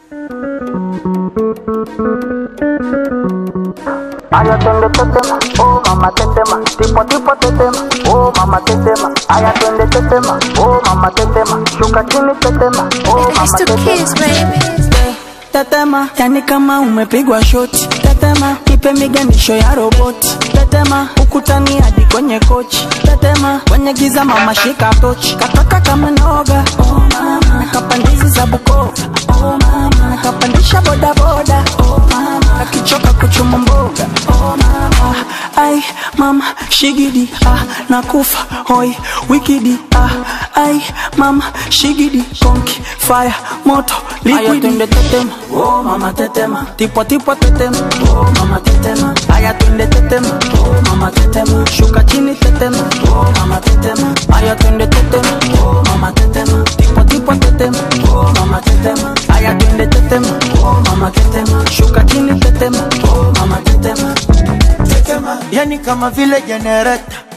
Aya twende tetema, oh mama tetema, tipo tipo tetema, oh mama tetema. Aya twende tetema, oh mama tetema, shuka chini tetema, oh It's mama the tetema. kids, baby. tetema yani kama umepigwa shoti tetema ipe miganisho ya roboti tetema ukutani hadi kwenye kochi tetema kwenye giza mama shika tochi kataka kama noga oh mama nakapandizi za bukova oh mama nakapandisha bodaboda oh mama akichoka kuchuma mboga oh mama ai mama shigidi ah nakufa hoi wikidi ah ai mama shigidi konki fire moto liquidi twende tetema oh mama tetema tipo tipo tetema oh mama tetema aya twende tetema oh mama tetema shuka chini tetema oh mama tetema aya twende tetema oh mama tetema tipo tipo tetema oh mama tetema aya twende tetema oh mama tetema shuka chini tetema oh mama tetema tetema, yani kama vile jenereta